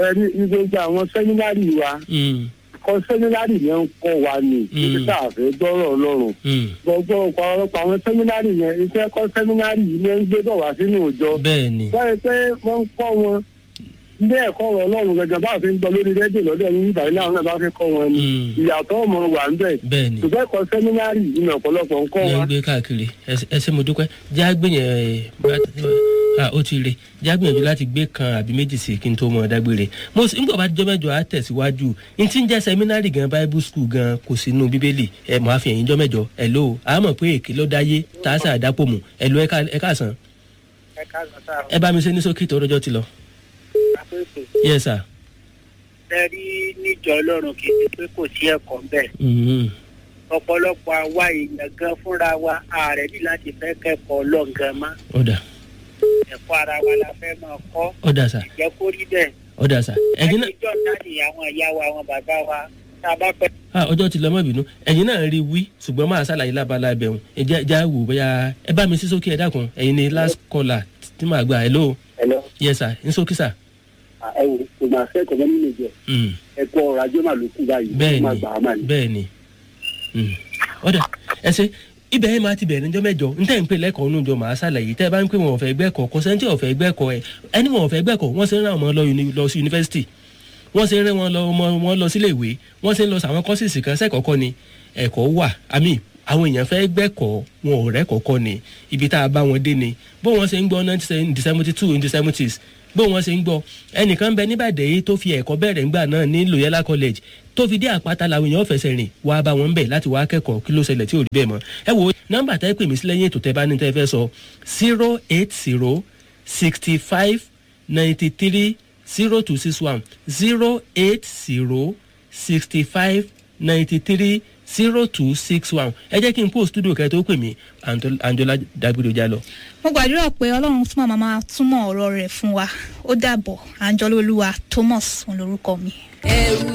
ẹni gbogbo àwọn sẹ́mínárì wa Mm, kọ́ sẹ́mínárì yẹn ń kọ́ wa ni Mm. títí tá a fẹ́ gbọ́rọ̀ ọlọ́run mm. gbogbo ọ̀pọ̀lọpọ̀ àwọn sẹ́mínárì yẹn iṣẹ́ kọ́ sẹ́mínárì yìí ló ń gbé bọ̀ wá sínú ìjọ bẹ́ẹ̀ ni wáyé pé wọ́n ń kọ́ wọn ilé ẹ̀kọ́ ọ̀rọ̀ ọlọ́run gẹ́gẹ́ bá a fi ń gbọ́ lórí rédíò lọ́dọ̀ ní ìgbà yìí láwọn náà bá fi kọ́ wọn ni Mm. ìyàtọ̀ ọmọ wà ń bẹ̀ bẹ́ẹ̀ ni ṣùgbọ́n ẹ̀kọ́ sẹ́mínárì yìí ní ọ̀pọ̀lọpọ̀ ń kọ́ ní wa ń gbé káàkiri Ẹ- ẹ ṣé mo dúpẹ́ já gbìyànjú ẹ bá ó ti re já gbìyànjú láti gbé kan àbí méjì sí kí n tó mọ dágbére mo sì ń gbọ́ bá jọ́ mẹ́jọ á tẹ̀síwájú n ti ń jẹ́ sẹ́mínárì gan bible school gan kò sínú bíbélì ẹ mọ̀ àfihàn yín jọ́ mẹ́jọ ẹ lò ó àmọ̀ pé èké ló dáyé tá a sà dápò mù ẹ lò ẹ káàsán ẹ káàsán sáà ẹ bá mi ṣe ní sókè tó rọjọ́ ti lọ. àpèsè yes sir. tẹ́rí níjọ ọlọ́run kì í ṣe pé kò sí ẹ̀kọ́ ńbẹ̀ Mhm. ọ̀pọ̀lọpọ̀ àwa èèyàn gan fúnra wa ààrẹ ní láti fẹ́ kẹ́kọ̀ọ́ ọlọ́ǹgan mọ́ ọ̀dà ẹ̀kọ́ ara wa la fẹ́ máa kọ́ ọ̀dà sà jẹ́ kó rí bẹ́ẹ̀ ọ̀dà sà ẹ̀yin náà ẹnìjọ́ náà ni àwọn ìyá wa àwọn bàbá wa tá a bá pẹ́ ah ọjọ́ ti lọ mọ́ ìbínú ẹ̀yin náà rí wí ṣùgbọ́n máa ṣàlàyé lábala ẹbẹ̀ wọn ẹ̀jẹ̀ ẹ̀jẹ̀ wò bóyá ẹ bá mi sí sókè ẹ dákun ẹ̀yin ni last caller tí màá gbà hello ẹ̀lọ́ yes sir ní sókè sà. ẹ wò kò máa fẹ́ kọ́ nínú ìjọ Mm, ẹ̀kọ́ ọ̀rọ̀ ajé màá ló kú báyìí bẹ́ẹ̀ ó máa ni gbà á mà ní. bẹ́ẹ̀ ni Mm. ọ̀dà ẹ ṣe ibẹ̀ yẹn máa ti bẹ̀rẹ̀ níjọ́ mẹ́jọ ntẹ́ ń pè lẹ́kọ̀ọ́ nínú ìjọ màá ṣàlàyé tẹ́ ẹ bá ń pè wọn ọ̀fẹ́ gbẹ́kọ̀ kò sẹ́ńtì ọ̀fẹ́ gbẹ́kọ̀ ẹ ẹni wọn ọ̀fẹ́ gbẹ́kọ̀ wọ́n ṣe ń rán ọmọ lọ uni- lọ sí yunifásitì wọ́n ṣe ń rán wọn lọ ọmọ wọn lọ sílé ìwé wọ́n ṣe ń lọ sàwọn kọ́sìsì kan sẹ́kọ̀ọ́kọ́ ni ẹ̀kọ́ wà àmì àwọn èèyàn fẹ́ gbẹ́kọ̀ wọn ò rẹ́kọ̀ọ́kọ́ ni ibi tá a bá wọn dé ni bó wọn ṣe ń gbọ́ nineteen seventy two in the seventies bó wọn ṣe ń gbọ́ ẹnìkan bẹ níbàdàn yìí tó fi ẹ̀kọ́ bẹ̀rẹ̀ ńgbà náà ní loyola college tó fi dé àpáta làwọn èèyàn fẹsẹ̀ rìn wá bá wọn bẹ̀ láti wá kẹ́kọ̀ọ́ kí ló ṣẹlẹ̀ tí ò rí bẹ́ẹ̀ mọ́ ẹ wo nọ́mbà tẹ́ pè mí sí lẹ́yìn ètò tẹ́ bá ní tẹ́ fẹ́ sọ zero eight zero sixty five ninety three zero two six one zero eight zero sixty five ninety three zero two six one ẹ jẹ́ kí n post studio kẹ́ tó pè mí Anto- Anjola Dagbedo já lọ. mo gbàdúrà pé ọlọ́run túmọ̀ máa máa túmọ̀ ọ̀rọ̀ rẹ̀ fún wa ó dàbọ̀ àǹjọ́lólúwa thomas òun lorúkọ mi. ẹrù